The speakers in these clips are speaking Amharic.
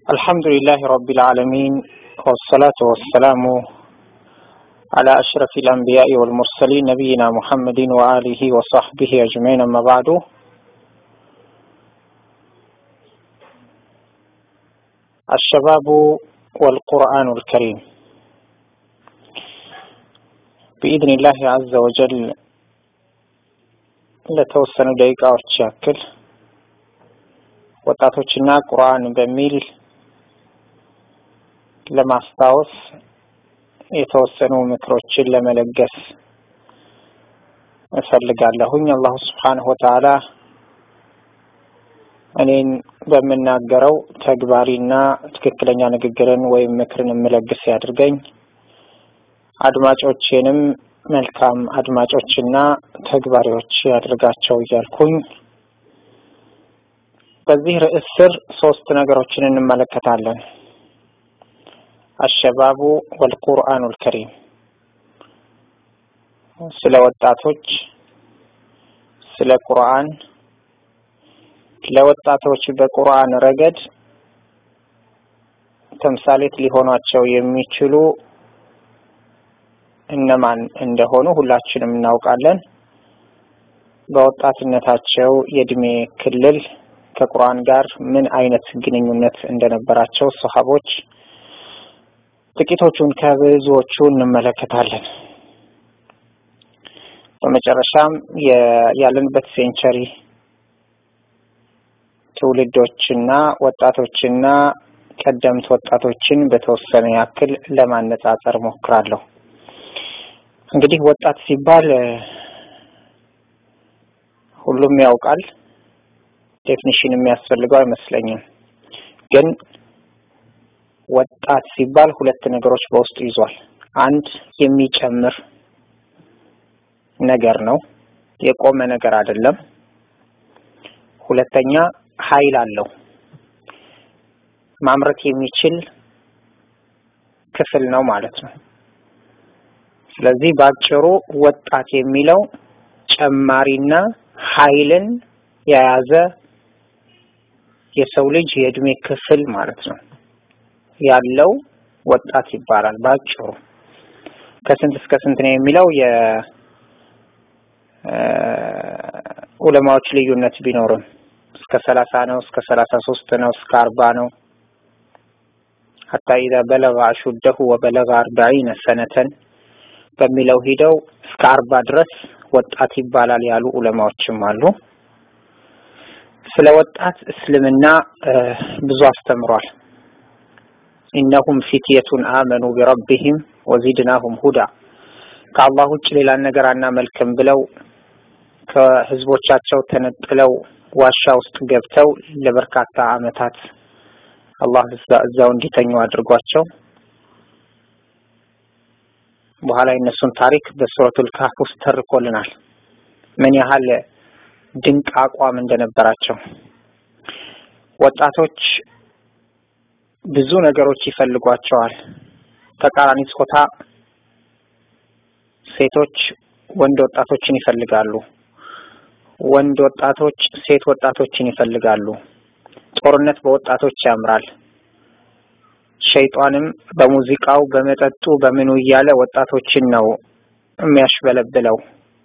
الحمد لله رب العالمين والصلاة والسلام على أشرف الأنبياء والمرسلين نبينا محمد وآله وصحبه أجمعين أما بعد الشباب والقرآن الكريم بإذن الله عز وجل ለተወሰኑ ደቂቃዎች ያክል ወጣቶችና ቁርአን በሚል ለማስታወስ የተወሰኑ ምክሮችን ለመለገስ እፈልጋለሁኝ። አላሁ ስብሓንሁ ወተዓላ እኔን በምናገረው ተግባሪና ትክክለኛ ንግግርን ወይም ምክርን የምለግስ ያድርገኝ። አድማጮቼንም መልካም አድማጮችና ተግባሪዎች ያድርጋቸው እያልኩኝ በዚህ ርዕስ ስር ሶስት ነገሮችን እንመለከታለን። አሸባቡ ወልቁርአኑል ከሪም ስለ ወጣቶች፣ ስለ ቁርአን፣ ለወጣቶች በቁርአን ረገድ ተምሳሌት ሊሆኗቸው የሚችሉ እነማን እንደሆኑ ሁላችንም እናውቃለን። በወጣትነታቸው የእድሜ ክልል ከቁርአን ጋር ምን አይነት ግንኙነት እንደነበራቸው ሰሃቦች ጥቂቶቹን ከብዙዎቹ እንመለከታለን። በመጨረሻም ያለንበት ሴንቸሪ ትውልዶችና ወጣቶችና ቀደምት ወጣቶችን በተወሰነ ያክል ለማነጻጸር ሞክራለሁ። እንግዲህ ወጣት ሲባል ሁሉም ያውቃል። ዴፊኒሽን የሚያስፈልገው አይመስለኝም። ግን ወጣት ሲባል ሁለት ነገሮች በውስጡ ይዟል። አንድ የሚጨምር ነገር ነው፣ የቆመ ነገር አይደለም። ሁለተኛ ኃይል አለው፣ ማምረት የሚችል ክፍል ነው ማለት ነው። ስለዚህ በአጭሩ ወጣት የሚለው ጨማሪና ኃይልን የያዘ የሰው ልጅ የእድሜ ክፍል ማለት ነው ያለው ወጣት ይባላል። በአጭሩ ከስንት እስከ ስንት ነው የሚለው የዑለማዎች ልዩነት ቢኖርም እስከ ሰላሳ ነው፣ እስከ ሰላሳ ሶስት ነው፣ እስከ አርባ ነው። ሀታ ኢዛ በለጋ አሹደሁ ወበለጋ አርባዒነ ሰነተን በሚለው ሂደው እስከ አርባ ድረስ ወጣት ይባላል ያሉ ዑለማዎችም አሉ። ስለ ወጣት እስልምና ብዙ አስተምሯል። ኢነሁም ፊትየቱን አመኑ ቢረቢሂም ወዚድናሁም ሁዳ ከአላህ ውጭ ሌላን ነገር አናመልክም ብለው ከህዝቦቻቸው ተነጥለው ዋሻ ውስጥ ገብተው ለበርካታ ዓመታት አላህ እዛው እንዲተኙ አድርጓቸው በኋላ የነሱን ታሪክ በሱረቱል ካህፍ ውስጥ ተርኮልናል። ምን ያህል ድንቅ አቋም እንደነበራቸው። ወጣቶች ብዙ ነገሮች ይፈልጓቸዋል። ተቃራኒ ጾታ ሴቶች ወንድ ወጣቶችን ይፈልጋሉ። ወንድ ወጣቶች ሴት ወጣቶችን ይፈልጋሉ። ጦርነት በወጣቶች ያምራል። ሸይጧንም በሙዚቃው በመጠጡ በምኑ እያለ ወጣቶችን ነው የሚያሽበለብለው።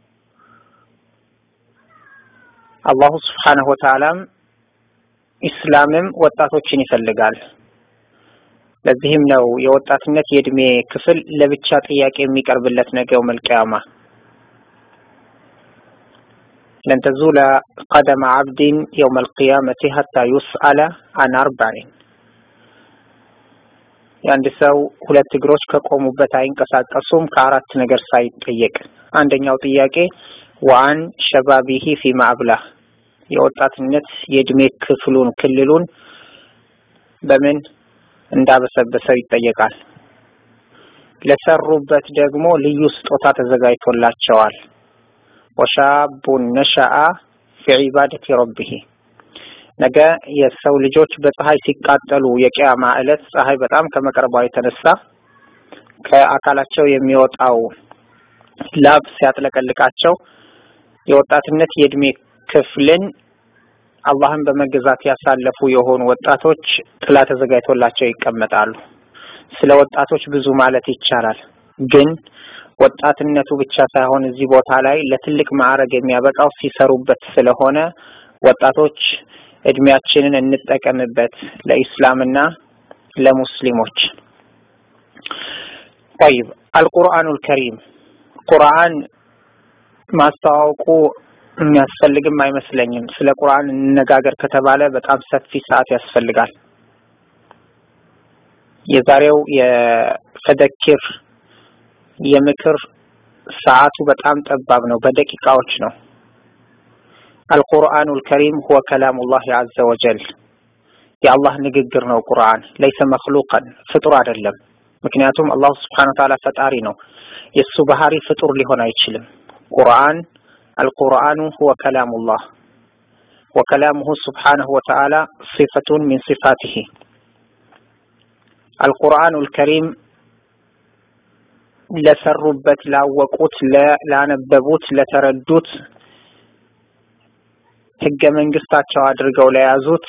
አላሁ ስብሓነሁ ወተዓላም ኢስላምም ወጣቶችን ይፈልጋል። ለዚህም ነው የወጣትነት የእድሜ ክፍል ለብቻ ጥያቄ የሚቀርብለት ነገው መልቅያማ ለን ተዙለ ቀደመ ዓብድን የውመ አልቅያመቲ ሀታ ዩስአለ አን አርባዒን የአንድ ሰው ሁለት እግሮች ከቆሙበት አይንቀሳቀሱም ከአራት ነገር ሳይጠየቅ። አንደኛው ጥያቄ ወአን ሸባቢሂ ፊማ አብላህ የወጣትነት የእድሜ ክፍሉን ክልሉን በምን እንዳበሰበሰው ይጠየቃል። ለሰሩበት ደግሞ ልዩ ስጦታ ተዘጋጅቶላቸዋል። ወሻቡን ነሸአ ፊ ዒባደቲ ረቢሂ ነገ የሰው ልጆች በፀሐይ ሲቃጠሉ የቂያማ ዕለት ፀሐይ በጣም ከመቅረቧ የተነሳ ከአካላቸው የሚወጣው ላብ ሲያጥለቀልቃቸው የወጣትነት የእድሜ ክፍልን አላህን በመገዛት ያሳለፉ የሆኑ ወጣቶች ጥላ ተዘጋጅቶላቸው ይቀመጣሉ። ስለ ወጣቶች ብዙ ማለት ይቻላል። ግን ወጣትነቱ ብቻ ሳይሆን እዚህ ቦታ ላይ ለትልቅ ማዕረግ የሚያበቃው ሲሰሩበት ስለሆነ ወጣቶች እድሜያችንን እንጠቀምበት ለኢስላምና ለሙስሊሞች። ጠይብ አልቁርአኑል ከሪም ቁርአን ማስተዋወቁ የሚያስፈልግም አይመስለኝም። ስለ ቁርአን እንነጋገር ከተባለ በጣም ሰፊ ሰዓት ያስፈልጋል። የዛሬው የፈደኪር የምክር ሰዓቱ በጣም ጠባብ ነው፣ በደቂቃዎች ነው። አልቁርአኑል ከሪም ሁወ ከላሙላህ ዐዘ ወጀል የአላህ ንግግር ነው። ቁርአን ለይሰ መክሉቀን ፍጡር አይደለም። ምክንያቱም አላሁ ስብሓነሁ ወተዓላ ፈጣሪ ነው። የእሱ ባህሪ ፍጡር ሊሆን አይችልም። ቁርአን አልቁርአኑ ሁወ ከላሙላህ ወከላሙሁ ስብሓነሁ ወተዓላ ሲፈቱን ሚን ሲፋቲሂ አልቁርአኑል ከሪም ለሰሩበት፣ ላወቁት፣ ላነበቡት፣ ለተረዱት ህገ መንግስታቸው አድርገው ለያዙት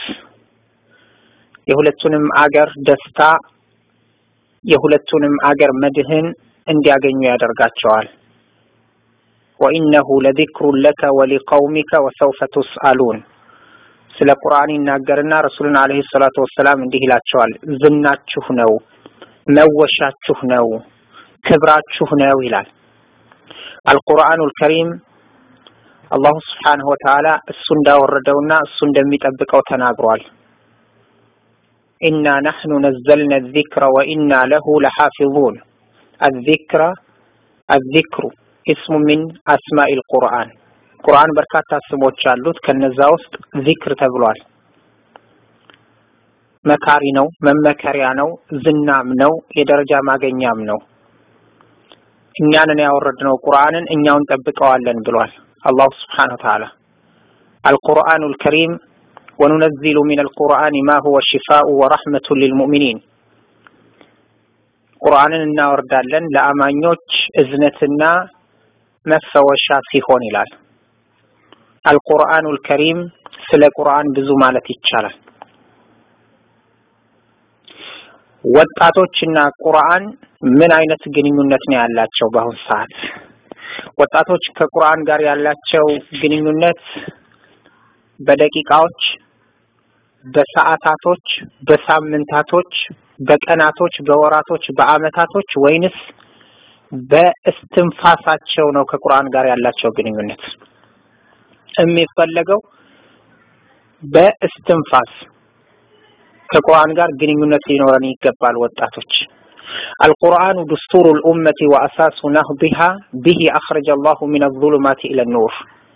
የሁለቱንም አገር ደስታ የሁለቱንም አገር መድህን እንዲያገኙ ያደርጋቸዋል። ወኢነሁ ለዚክሩን ለከ ወሊቀውሚከ ወሰውፈ ቱስአሉን ስለ ቁርአን ይናገርና ረሱልን አለይሂ ሰላቱ ወሰላም እንዲህ ይላቸዋል። ዝናችሁ ነው፣ መወሻችሁ ነው፣ ክብራችሁ ነው ይላል። አልቁርአኑል ከሪም አላሁ ስብሓነሁ ወተዓላ እሱ እንዳወረደውና እሱ እንደሚጠብቀው ተናግሯል። ኢና ነሕኑ ነዘልና ዚክረ ወኢና ለሁ ለሓፊዙን አዚክረ አዚክሩ ኢስሙ ሚን አስማኢል ቁርአን ቁርአን በርካታ ስሞች አሉት። ከነዛ ውስጥ ዚክር ተብሏል። መካሪ ነው፣ መመከሪያ ነው፣ ዝናም ነው፣ የደረጃ ማገኛም ነው። እኛንን ያወረድነው ቁርአንን እኛው እንጠብቀዋለን ብሏል አላሁ ስብሓነሁ ወተዓላ አልቁርአኑል ከሪም ወኑነዚሉ ሚነል ቁርአን ማ ሁወ ሽፋኡ ወረሕመቱን ሊልሙእሚኒን ቁርአንን እናወርዳለን ለአማኞች እዝነትና መፈወሻ ሲሆን ይላል። አልቁርአኑል ከሪም ስለ ቁርአን ብዙ ማለት ይቻላል። ወጣቶችና ቁርአን ምን አይነት ግንኙነት ነው ያላቸው? በአሁን ሰዓት ወጣቶች ከቁርአን ጋር ያላቸው ግንኙነት በደቂቃዎች፣ በሰዓታቶች፣ በሳምንታቶች፣ በቀናቶች፣ በወራቶች፣ በአመታቶች ወይንስ በእስትንፋሳቸው ነው ከቁርአን ጋር ያላቸው ግንኙነት የሚፈለገው በእስትንፋስ ከቁርአን ጋር ግንኙነት ሊኖረን ይገባል። ወጣቶች አልቁርአኑ ድስቱሩ ልኡመቲ ወአሳሱ ነህዲሃ ቢሂ አኽረጀ አላሁ ሚነ ዙሉማቲ ኢለ ኑር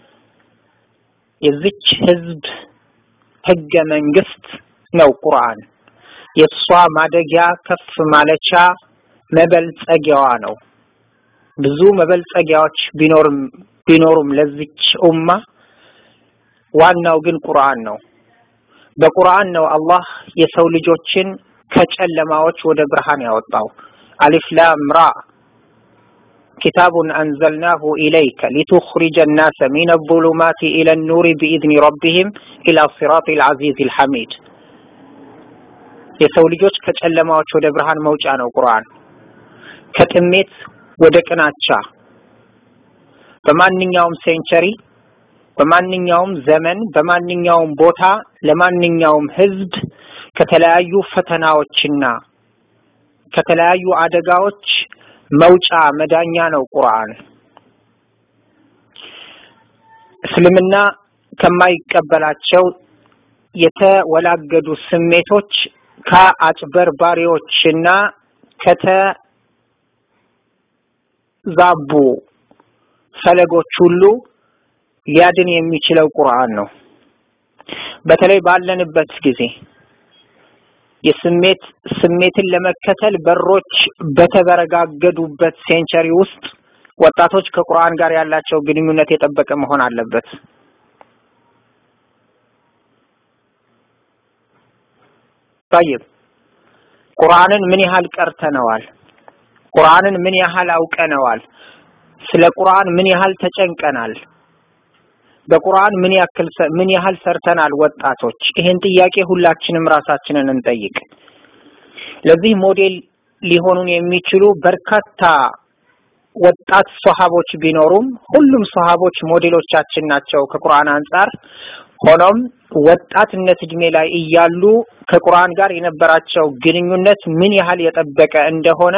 የዚች ህዝብ ህገ መንግስት ነው ቁርአን። የእሷ ማደጊያ ከፍ ማለቻ መበልጸጊያዋ ነው። ብዙ መበልጸጊያዎች ቢኖርም ቢኖሩም ለዚች ኡማ ዋናው ግን ቁርአን ነው። በቁርአን ነው አላህ የሰው ልጆችን ከጨለማዎች ወደ ብርሃን ያወጣው። አሊፍ ላም ራ ኪታቡን አንዘልናሁ ኢለይከ ሊቱኽሪጀ ናሰ ሚነ ዙሉማቲ ኢለ ኑሪ ቢኢዝኒ ረቢሂም ኢላ ሲራጢል ዐዚዚል ሐሚድ። የሰው ልጆች ከጨለማዎች ወደ ብርሃን መውጫ ነው ቁርአን። ከጥሜት ወደ ቅናቻ በማንኛውም ሴንቸሪ በማንኛውም ዘመን በማንኛውም ቦታ ለማንኛውም ህዝብ ከተለያዩ ፈተናዎችና ከተለያዩ አደጋዎች መውጫ መዳኛ ነው ቁርአን። እስልምና ከማይቀበላቸው የተወላገዱ ስሜቶች ከአጭበርባሪዎችና ከተዛቡ ፈለጎች ሁሉ ሊያድን የሚችለው ቁርአን ነው። በተለይ ባለንበት ጊዜ የስሜት ስሜትን ለመከተል በሮች በተበረጋገዱበት ሴንቸሪ ውስጥ ወጣቶች ከቁርአን ጋር ያላቸው ግንኙነት የጠበቀ መሆን አለበት። ጠይብ ቁርአንን ምን ያህል ቀርተነዋል? ቁርአንን ምን ያህል አውቀነዋል? ስለ ቁርአን ምን ያህል ተጨንቀናል? በቁርአን ምን ያክል ምን ያህል ሰርተናል ወጣቶች? ይሄን ጥያቄ ሁላችንም ራሳችንን እንጠይቅ። ለዚህ ሞዴል ሊሆኑን የሚችሉ በርካታ ወጣት ሶሃቦች ቢኖሩም ሁሉም ሶሃቦች ሞዴሎቻችን ናቸው ከቁርአን አንጻር። ሆኖም ወጣትነት እድሜ ላይ እያሉ ከቁርአን ጋር የነበራቸው ግንኙነት ምን ያህል የጠበቀ እንደሆነ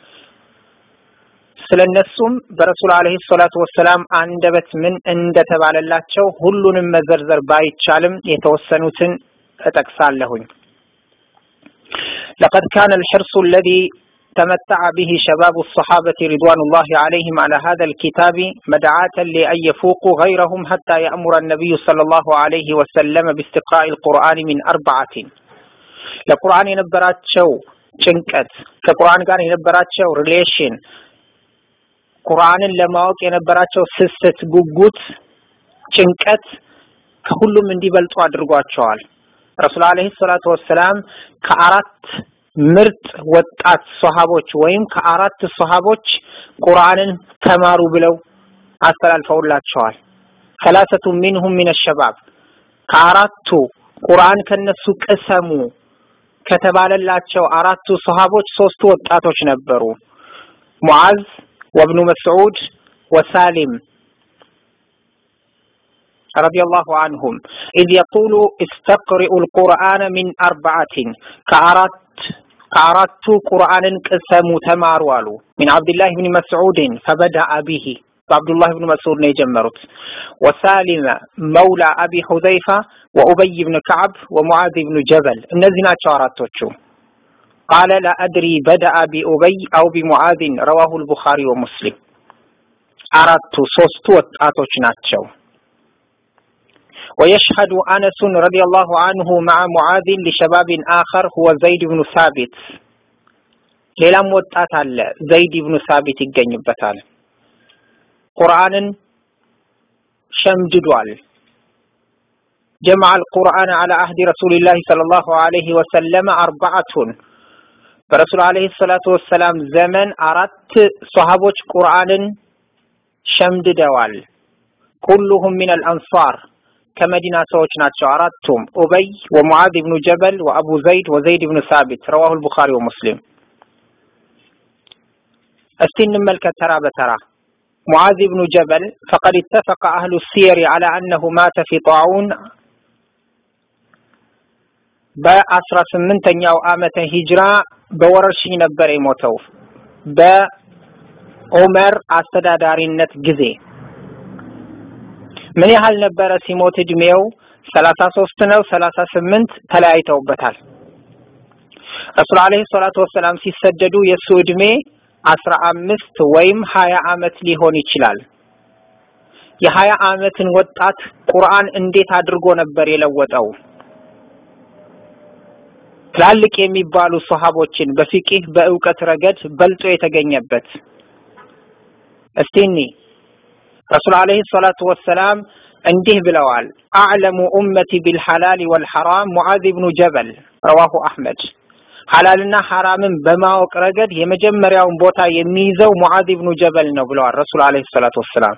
ስለነሱም በረሱል አለይሂ ሰላቱ ወሰላም አንደበት ምን እንደተባለላቸው ሁሉንም መዘርዘር ባይቻልም የተወሰኑትን እጠቅሳለሁኝ። لقد كان الحرص الذي تمتع به شباب الصحابة رضوان الله عليهم على هذا الكتاب مدعاة لأن يفوقوا غيرهم حتى يأمر النبي صلى الله عليه وسلم باستقراء القرآن من أربعة ለቁርአን የነበራቸው ጭንቀት ከቁርአን ጋር የነበራቸው ሪሌሽን ቁርአንን ለማወቅ የነበራቸው ስስት፣ ጉጉት፣ ጭንቀት ከሁሉም እንዲበልጡ አድርጓቸዋል። ረሱል አለይሂ ሰላቱ ወሰላም ከአራት ምርጥ ወጣት ሶሃቦች ወይም ከአራት ሶሃቦች ቁርአንን ተማሩ ብለው አስተላልፈውላቸዋል። ሰላሰቱ ሚንሁም ሚነ ሸባብ ከአራቱ ቁርአን ከነሱ ቅሰሙ ከተባለላቸው አራቱ ሶሃቦች ሶስቱ ወጣቶች ነበሩ። ሙዓዝ ወብኑ መስዑድ ወሳሊም ረዲየላሁ አንሁም ኢዝ የቁሉ እስተቅሪኡ ልቁርአነ ሚን አርበዓትን ከአራት ከአራቱ ቁርአንን ቅሰሙ ተማሩ አሉ። ሚን አብድላህ ብን መስዑድን ፈበደአ ቢሂ በአብዱላህ ብን መስዑድ ነው የጀመሩት። ወሳሊመ መውላ አቢ ሁዘይፋ ወኡበይ ብን ከዓብ ወሙዓዝ ብኑ ጀበል እነዚህ ናቸው አራቶቹ። ቃለ ላ አድሪ በደአ ቢኡበይ አው ቢሙዓዝን ረዋሁ ልቡኻሪ ወሙስሊም። አራቱ ሶስቱ ወጣቶች ናቸው። ويشهد أنس رضي الله عنه مع معاذ لشباب آخر هو زيد بن ثابت ሌላም ወጣት አለ ዘይድ ብኑ ሳቢት ይገኝበታል። ቁርአንን ሸምድዷል። ጀመዐ አልቁርአን ዐላ አህዲ ረሱሊላሂ ሰለላሁ ዐለይሂ ወሰለም አርበዐቱን በረሱል ዐለይሂ ሰላቱ ወሰላም ዘመን አራት ሶሃቦች ቁርአንን ሸምድደዋል። ኩሉሁም ሚነል አንሷር ከመዲና ሰዎች ናቸው አራቱም ኡበይ ወሙዓዝ ብኑ ጀበል ወአቡ ዘይድ ወዘይድ ብኑ ሳቢት ረዋሁ ልቡኻሪ ወሙስሊም። እስቲ እንመልከት ተራ በተራ ሙዓዝ ብኑ ጀበል ፈቀድ ኢተፈቀ አህሉ ሲየሪ ዐላ አነሁ ማተ ፊ ጣዑን በአስራ ስምንተኛው ዓመተ ሂጅራ በወረርሽኝ ነበር የሞተው በዑመር አስተዳዳሪነት ጊዜ ምን ያህል ነበረ ሲሞት እድሜው? ሰላሳ ሶስት ነው ሰላሳ ስምንት ተለያይተውበታል። ረሱል አለይሂ ሰላቱ ወሰላም ሲሰደዱ የእሱ እድሜ አስራ አምስት ወይም ሀያ አመት ሊሆን ይችላል። የሀያ አመትን ወጣት ቁርአን እንዴት አድርጎ ነበር የለወጠው? ትላልቅ የሚባሉ ሰሃቦችን በፊቂህ በእውቀት ረገድ በልጦ የተገኘበት እስቲ እኒ ረሱል አለይሂ ሰላቱ ወሰላም እንዲህ ብለዋል። አዕለሙ ኡመቲ ቢልሐላል ወልሐራም ሙዓዝ ብኑ ጀበል ረዋሁ አሕመድ። ሐላልና ሐራምን በማወቅ ረገድ የመጀመሪያውን ቦታ የሚይዘው ሙዓዝ ብኑ ጀበል ነው ብለዋል ረሱል አለይሂ ሰላቱ ወሰላም።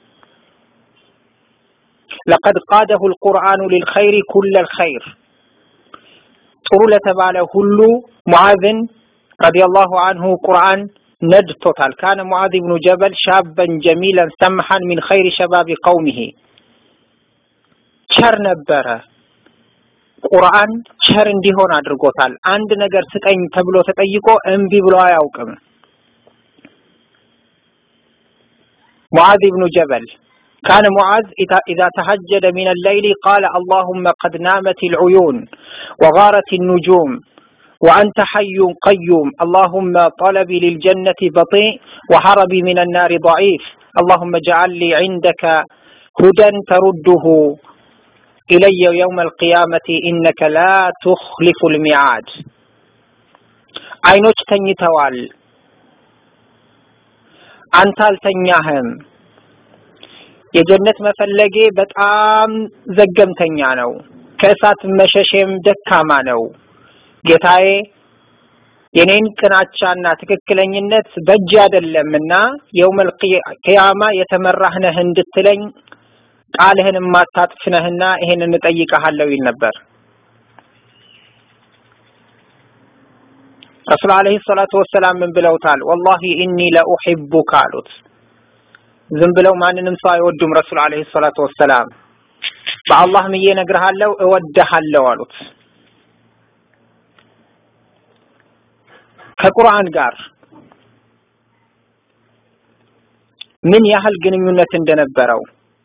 ለቀድ ቃደሁ ልቁርአኑ ሊልኸይሪ ኩለል ኸይር ጥሩ ለተባለ ሁሉ ሙዓዝን ረዲየላሁ አንሁ ቁርአን ነድቶታል። ካነ ሙዓዝ ብኑ ጀበል ሻበን ጀሚለን ሰምሐን ሚን ኸይሪ ሸባቢ ቀውሚሂ ቸር ነበረ። ቁርአን ቸር እንዲሆን አድርጎታል። አንድ ነገር ስጠኝ ተብሎ ተጠይቆ እምቢ ብሎ አያውቅም። ሙዓዝ ብኑ ጀበል ካነ ሙዓዝ ኢዛ ተሀጀደ ሚን አለይሊ ቃለ አላሁመ ቀድ ናመት ልዑዩን ወጋረት ኑጁም وأنت حي قيوم اللهم طلبي للجنة بطيء وهربي من النار ضعيف اللهم اجعل لي عندك هدى ترده إلي يوم القيامة إنك لا تخلف الميعاد አይኖች ተኝተዋል አንተ አልተኛህም የጀነት መፈለጌ በጣም ዘገምተኛ ነው ከእሳት መሸሼም ደካማ ነው ጌታዬ የኔን ቅናቻና ትክክለኝነት በእጅ አይደለምና የውመል ቂያማ የተመራህ ነህ እንድትለኝ ቃልህን የማታጥፍ ነህና ይሄንን እጠይቀሃለሁ ይል ነበር። ረሱል አለይሂ ሰላቱ ወሰላም ምን ብለውታል? ወላሂ ኢኒ ለኡሂቡካ አሉት። ዝም ብለው ማንንም ሰው አይወዱም። ረሱል አለይሂ ሰላቱ ወሰላም በአላህ ምዬ እነግርሃለሁ እወድሃለሁ አሉት። ከቁርአን ጋር ምን ያህል ግንኙነት እንደነበረው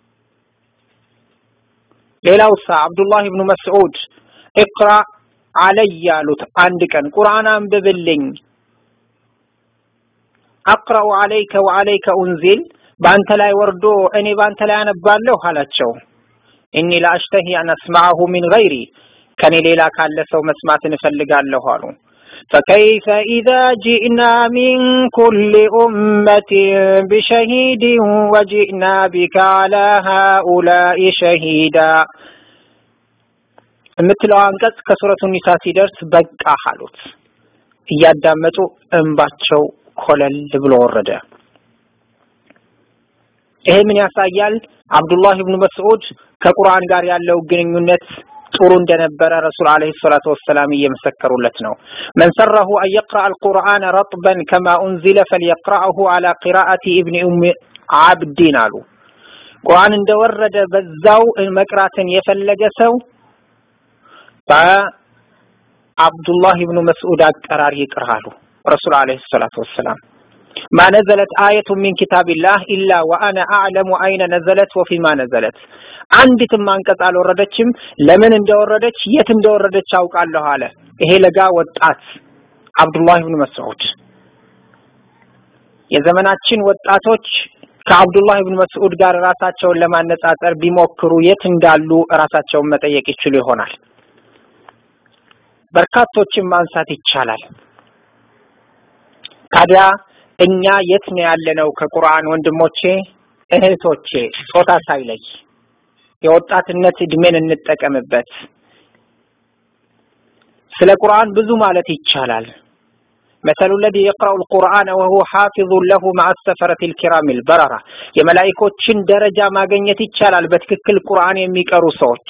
ሌላው ሳ አብዱላህ ብኑ መስዑድ እቅራ አለይ ያሉት አንድ ቀን ቁርአን አንብብልኝ አቅረኡ አለይከ ወአለይከ ኡንዚል በአንተ ላይ ወርዶ እኔ በአንተ ላይ አነባለሁ አላቸው እኒ ለአሽተሂ አን አስማዐሁ ሚን ገይሪ ከኔ ሌላ ካለ ሰው መስማትን እፈልጋለሁ አሉ فكيف إذا جئنا من كل أمة بشهيد وجئنا بك على هؤلاء شهيدا የምትለው አንቀጽ ከሱረቱ ኒሳ ሲደርስ በቃ አሉት። እያዳመጡ እንባቸው ኮለል ብሎ ወረደ። ይሄ ምን ያሳያል? አብዱላህ ብኑ መስዑድ ከቁርአን ጋር ያለው ግንኙነት ጥሩ እንደነበረ ረሱል አለይሂ ሰላቱ ወሰላም እየመሰከሩለት ነው። መን ሰረሁ አን የቅረአ አልቁርአነ ረጥበን ከማ ኡንዚለ ፈልየቅረአሁ አላ ቂራአቲ ኢብኒ ኡም አብዲን አሉ። ቁርአን እንደወረደ በዛው መቅራትን የፈለገ ሰው በአብዱላህ ብኑ መስዑድ አቀራር ይቅራሉ ረሱል አለይሂ ሰላቱ ወሰላም ማ ነዘለት አየቱ ሚን ኪታቢላህ ኢላ ወአነ አዕለሙ አይነ ነዘለት ወፊማ ነዘለት አንዲትም አንቀጽ አልወረደችም ለምን እንደወረደች የት እንደወረደች አውቃለሁ አለ ይሄ ለጋ ወጣት አብዱላህ ብኑ መስዑድ የዘመናችን ወጣቶች ከአብዱላህ ብን መስዑድ ጋር ራሳቸውን ለማነጻጸር ቢሞክሩ የት እንዳሉ ራሳቸውን መጠየቅ ይችሉ ይሆናል። በርካቶችን ማንሳት ይቻላል። ታዲያ እኛ የት ነው ያለነው? ከቁርአን ወንድሞቼ እህቶቼ፣ ጾታ ሳይለይ የወጣትነት እድሜን እንጠቀምበት። ስለ ቁርአን ብዙ ማለት ይቻላል። መሰሉ ለዚ የቅረኡ ልቁርአን ወሁወ ሓፊዙን ለሁ መዓ ሰፈረት ልኪራም ልበረራ የመላኢኮችን ደረጃ ማግኘት ይቻላል በትክክል ቁርአን የሚቀሩ ሰዎች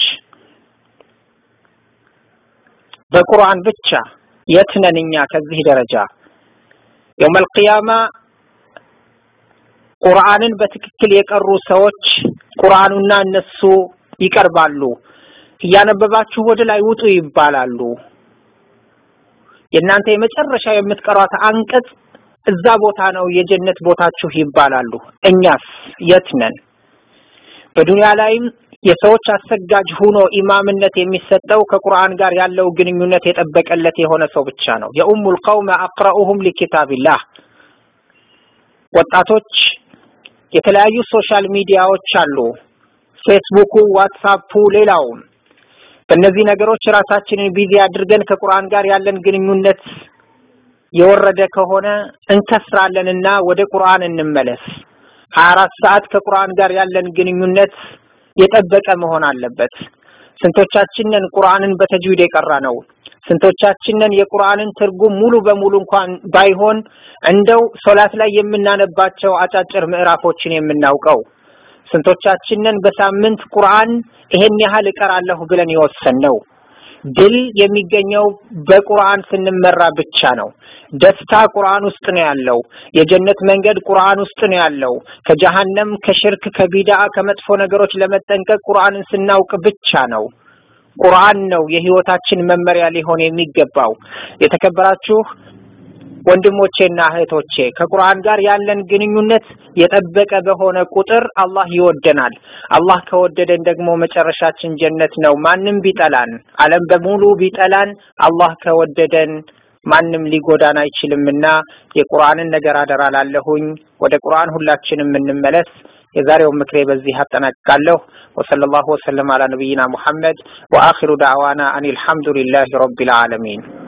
በቁርአን ብቻ የት ነን እኛ ከዚህ ደረጃ የውም አልቅያማ ቁርአንን በትክክል የቀሩ ሰዎች ቁርአኑና እነሱ ይቀርባሉ እያነበባችሁ ወደ ላይ ውጡ ይባላሉ የእናንተ የመጨረሻ የምትቀሯት አንቀጽ እዛ ቦታ ነው የጀነት ቦታችሁ ይባላሉ እኛስ የት ነን በዱንያ ላይም የሰዎች አሰጋጅ ሆኖ ኢማምነት የሚሰጠው ከቁርአን ጋር ያለው ግንኙነት የጠበቀለት የሆነ ሰው ብቻ ነው የኡሙል ቀውመ አቅረኡሁም ሊኪታቢላህ ወጣቶች የተለያዩ ሶሻል ሚዲያዎች አሉ ፌስቡኩ ዋትሳፑ ሌላውም በእነዚህ ነገሮች ራሳችንን ቢዚ አድርገን ከቁርአን ጋር ያለን ግንኙነት የወረደ ከሆነ እንከስራለንና ወደ ቁርአን እንመለስ ሀያ አራት ሰዓት ከቁርአን ጋር ያለን ግንኙነት የጠበቀ መሆን አለበት ስንቶቻችንን ቁርአንን በተጅዊድ የቀራ ነው ስንቶቻችንን የቁርአንን ትርጉም ሙሉ በሙሉ እንኳን ባይሆን እንደው ሶላት ላይ የምናነባቸው አጫጭር ምዕራፎችን የምናውቀው ስንቶቻችንን በሳምንት ቁርአን ይሄን ያህል እቀራለሁ ብለን የወሰን ነው ድል የሚገኘው በቁርአን ስንመራ ብቻ ነው ደስታ ቁርአን ውስጥ ነው ያለው የጀነት መንገድ ቁርአን ውስጥ ነው ያለው ከጀሃነም ከሽርክ ከቢድዓ ከመጥፎ ነገሮች ለመጠንቀቅ ቁርአንን ስናውቅ ብቻ ነው ቁርአን ነው የህይወታችን መመሪያ ሊሆን የሚገባው የተከበራችሁ ወንድሞቼና እህቶቼ ከቁርአን ጋር ያለን ግንኙነት የጠበቀ በሆነ ቁጥር አላህ ይወደናል አላህ ከወደደን ደግሞ መጨረሻችን ጀነት ነው ማንም ቢጠላን አለም በሙሉ ቢጠላን አላህ ከወደደን ማንም ሊጎዳን አይችልምና የቁርአንን ነገር አደራ ላለሁኝ ወደ ቁርአን ሁላችንም እንመለስ የዛሬው ምክሬ በዚህ አጠናቅቃለሁ ወሰለላሁ ወሰለም አላ ነቢይና ሙሐመድ ወአኺሩ ዳዕዋና አን አልሐምዱሊላሂ ረቢል ዓለሚን